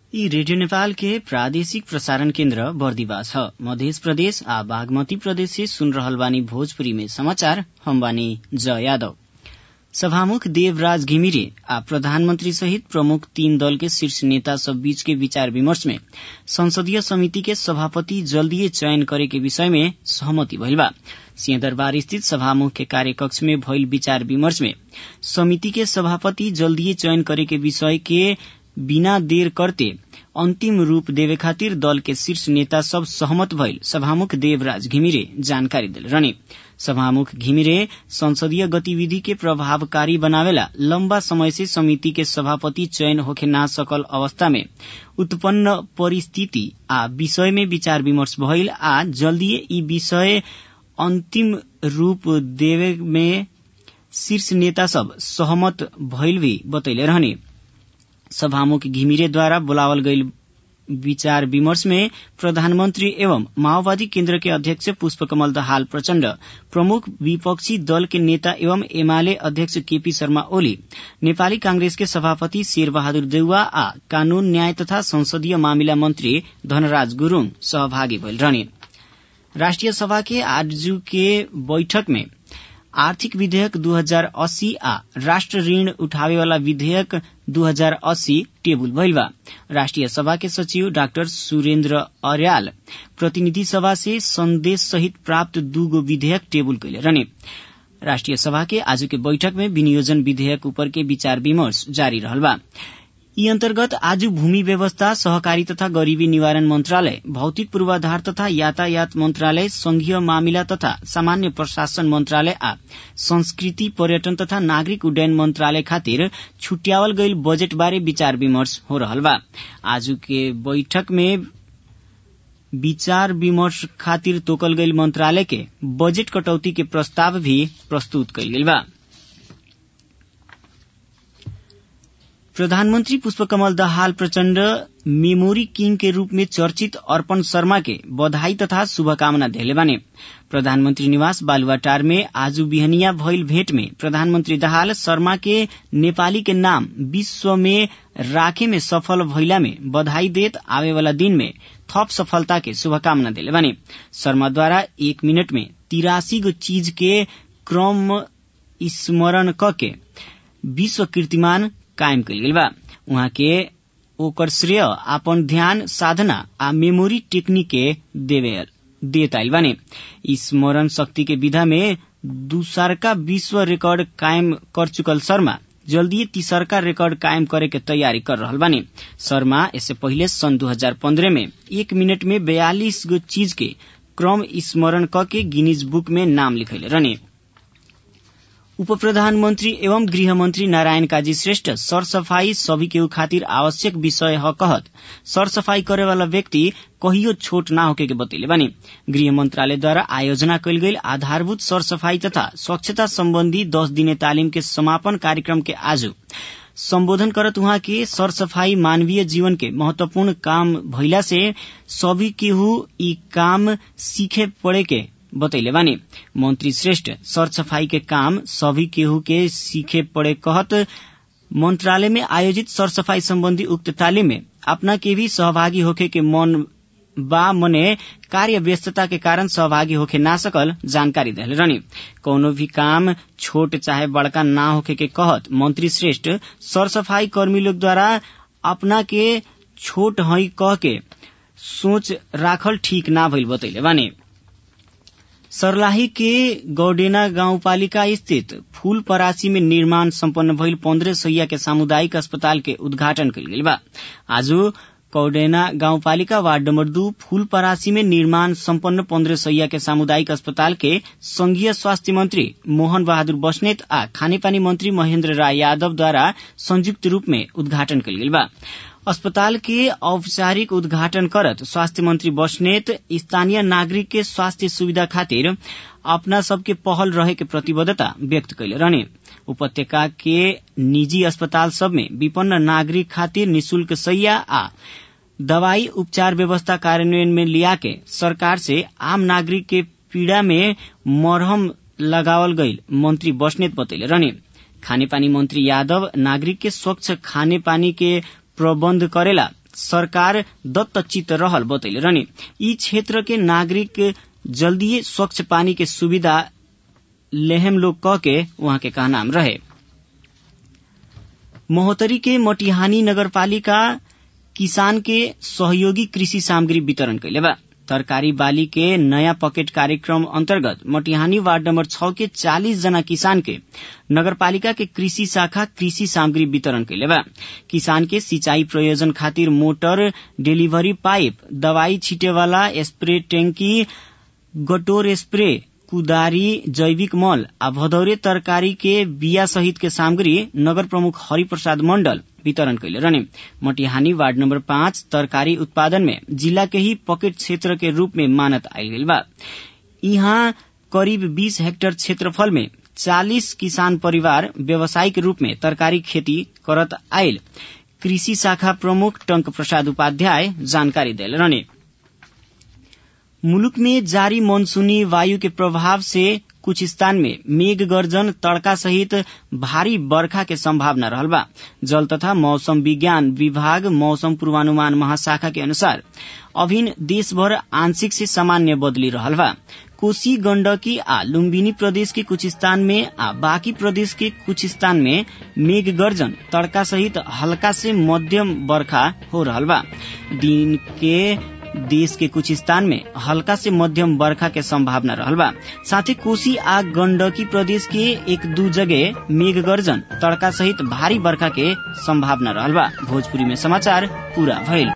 यी रेडियो नेपाल के प्रादेशिक प्रसारण केन्द्र बर्दिवास ह मध्य प्रदेश आ बागमती प्रदेश से सुन रहल बानी भोजपुरी में समाचार हम बानी ज यादव सभामुख देवराज घिमिरे आ प्रधानमंत्री सहित प्रमुख तीन दल के शीर्ष नेता सब बीच के विचार विमर्श में संसदीय समिति के सभापति जल्दीए चयन करे के विषय में सहमति भइल बा सिंहदरबार स्थित सभामुख के कार्यकक्ष में भइल विचार विमर्श में समिति के सभापति जल्दीए चयन करे के विषय के बिना देर करते अन्तिम रूप देवे खातिर दल के शीर्ष नेता सब सहमत भइल सभामुख देवराज घिमिरे जानकारी दिल रहने सभामुख घिमिरे संसदीय गतिविधि के प्रभावकारी बनावेला लम्बा समय से समिति के सभापति चयन होखे ना सकल अवस्था में उत्पन्न परिस्थिति आ विषय में विचार विमर्श भइल आ जल्दीए ई विषय अन्तिम रूप देवे में शीर्ष नेता सब सहमत भइल भी बतैले रहने सभामुख घिमिरेद्वारा बोलावल गईल विचार विमर्श में प्रधानमंत्री एवं माओवादी केन्द्र के अध्यक्ष पुष्पकमल दहाल प्रचण्ड प्रमुख विपक्षी दल के नेता एवं एमाले अध्यक्ष केपी शर्मा ओली नेपाली कांग्रेस के सभापति शेर बहादुर देउवा आ कानून न्याय तथा संसदीय मामिला मंत्री धनराज गुरूङ सहभागी भइल रहने राष्ट्रिय सभा के आज के बैठक में आर्थिक विधेयक 2080 आ राष्ट्र ऋण उठावेवाला विधेयक 2080 टेबुल भइल बा राष्ट्रिय सभा के सचिव डाक्टर सुरेन्द्र अर्याल प्रतिनिधि सभा से संदेश सहित प्राप्त दूगो विधेयक टेबुल कैले रहने राष्ट्रिय सभा के आज के बैठक में विनियोजन विधेयक ऊपर के विचार विमर्श जारी रहल बा यी अन्तर्गत आज भूमि व्यवस्था सहकारी तथा गरीबी निवारण मन्त्रालय भौतिक पूर्वाधार तथा यातायात मन्त्रालय संघीय मामिला तथा सामान्य प्रशासन मन्त्रालय आ संस्कृति पर्यटन तथा नागरिक उड्डयन मन्त्रालय खातिर छुट्यावल गईल बजेट बारे विचार विमर्श हो रहल बा आज के बैठक में विचार विमर्श खातिर तोकल गईल मंत्रालय के बजेट कटौती के प्रस्ताव भी प्रस्तुत कईल गईल बा प्रधानमंत्री पुष्पकमल दाहाल प्रचण्ड मेमोरी किंग के रूप में चर्चित अर्पण शर्मा के बधाई तथा शुभकामना देले बाने प्रधानमंत्री निवास बालुवाटार में आज बिहनिया भइल भेंट में प्रधानमंत्री दाहाल शर्मा के नेपाली के नाम विश्व में राखे में सफल भइला में बधाई देत आवे वाला दिन में थप सफलता के शुभकामना देले बाने शर्माद्वारा एक मिनट में तिरासी गो चीज के क्रम स्मरण क के विश्व कीर्तिमान कायम कयल गेल बा उहाँ के ओकर श्रेय आपन ध्यान साधना आ मेमोरी टेक्निक के देवे देत आइल बाने स्मरण शक्ति के विधा में दूसरका विश्व रिकॉर्ड कायम कर चुकल शर्मा जल्दी तीसरका रिकॉर्ड कायम करे के तैयारी कर रहल बानी शर्मा इससे पहले सन 2015 में एक मिनट में बयालीस गो चीज के क्रम स्मरण क के गिनीज बुक में नाम लिखैले रहने उप प्रधानमन्त्री एवं गृहमन्त्री नारायण काजी श्रेष्ठ सरसफाई सभी के खातिर आवश्यक विषय ह कहत सरसफाई करेवाला व्यक्ति कहियो छोट ना होके के बतैले बानी गृह मंत्रालयद्वारा आयोजना कयल गेल आधारभूत सरसफाई तथा स्वच्छता सम्बन्धी दस दिने तालिम के समापन कार्यक्रम के आज सम्बोधन करत उहाँ के सरसफाई मानवीय जीवन के महत्वपूर्ण काम भइला से सभी केहू ई काम सीखे पड़े के बतैले बानी मंत्री श्रेष्ठ सरसफाई के काम सभी केहू के सीखे पड़े कहत मंत्रालय में आयोजित सरसफाई संबंधी उक्त तालीम में अपना के भी सहभागी होखे के मन बा मने कार्य व्यस्तता के कारण सहभागी होखे ना सकल जानकारी दिले रहनी कौनो भी काम छोट चाहे बड़का ना होखे के कहत मंत्री श्रेष्ठ सरसफाई कर्मी लोग द्वारा अपना के छोट हई कह के सोच राखल ठीक ना भइल बतैले बानी सर्लाही के गौडेना गाउँपालिका स्थित फूल परासी में निर्माण सम्पन्न भइल पन्ध्र सैया के सामुदायिक अस्पताल के उद्घाटन कयल गेल बा आज कौडेना गाउँपालिका वार्ड नम्बर दू फूल परासी में निर्माण सम्पन्न पन्ध्र सैया के सामुदायिक अस्पताल के संघीय स्वास्थ्य मंत्री मोहन बहादुर बस्नेत आ खानेपानी मंत्री महेन्द्र राय यादवद्वारा संयुक्त रूप में उद्घाटन कयल गेल बा अस्पताल के औपचारिक उद्घाटन करत स्वास्थ्य मंत्री बस्नेत स्थानीय नागरिक के स्वास्थ्य सुविधा खातिर अपना सबके पहल रहे के प्रतिबद्धता व्यक्त कैले रहने उपत्यका के निजी अस्पताल सब में विपन्न नागरिक खातिर निशुल्क सैया आ दवाई उपचार व्यवस्था कार्यान्वयन में लिया के सरकार से आम नागरिक के पीड़ा में मरहम लगावल गईल मंत्री बस्नेत बतैले रहने खानेपानी मंत्री यादव नागरिक के स्वच्छ खाने पानी के प्रबन्ध करेला सरकार दत्तचित रहल बतैले रहने यी क्षेत्र के नागरिक जल्दीए स्वच्छ पानी के सुविधा लेहम लोग कह के वहां के कहनाम रहे महोत्तरी के मटिहानी नगरपालिका किसान के सहयोगी कृषि सामग्री वितरण कैले बा तरकारी बाली के नया पकेट कार्यक्रम अंतर्गत मटिहानी वार्ड नंबर छ के 40 जना किसान के नगरपालिका के कृषि शाखा कृषि सामग्री वितरण कैले बा किसान के सिंचाई प्रयोजन खातिर मोटर डिलीवरी पाइप दवाई छीटे वाला स्प्रे टैंकी गटोर स्प्रे कुदारी जैविक मल आ भदौरे तरकारी के बिया सहित के सामग्री नगर प्रमुख हरिप्रसाद मंडल वितरण कैले रहने मटिहानी वार्ड नंबर पाँच तरकारी उत्पादन में जिला के ही पॉकेट क्षेत्र के रूप में मानत आयल गई बा यहाँ करीब 20 हेक्टेयर क्षेत्रफल में 40 किसान परिवार व्यावसायिक रूप में तरकारी खेती करत आयल कृषि शाखा प्रमुख टंक प्रसाद उपाध्याय जानकारी दिल रहने मुलुक में जारी मानसूनी वायु के प्रभाव से कुछ स्थान में मेघ गर्जन तड़का सहित भारी बरखा के संभावना रहल बा जल तथा मौसम विज्ञान विभाग मौसम पूर्वानुमान महाशाखा के अनुसार अभिन देशभर आंशिक से सामान्य बदली रहल बा कोशी गण्डकी आ लुम्बिनी प्रदेश के कुछ स्थान में आ बाकी प्रदेश के कुछ स्थान में मेघ गर्जन तड़का सहित हल्का से मध्यम बरखा हो रहल बा दिन के देश के कुछ स्थान में हल्का से मध्यम बरखा के संभावना रहल बा साथ ही कोसी आ गंडकी प्रदेश के एक दू जगह मेघ गर्जन तड़का सहित भारी बरखा के संभावना रहल बा भोजपुरी में समाचार पूरा भइल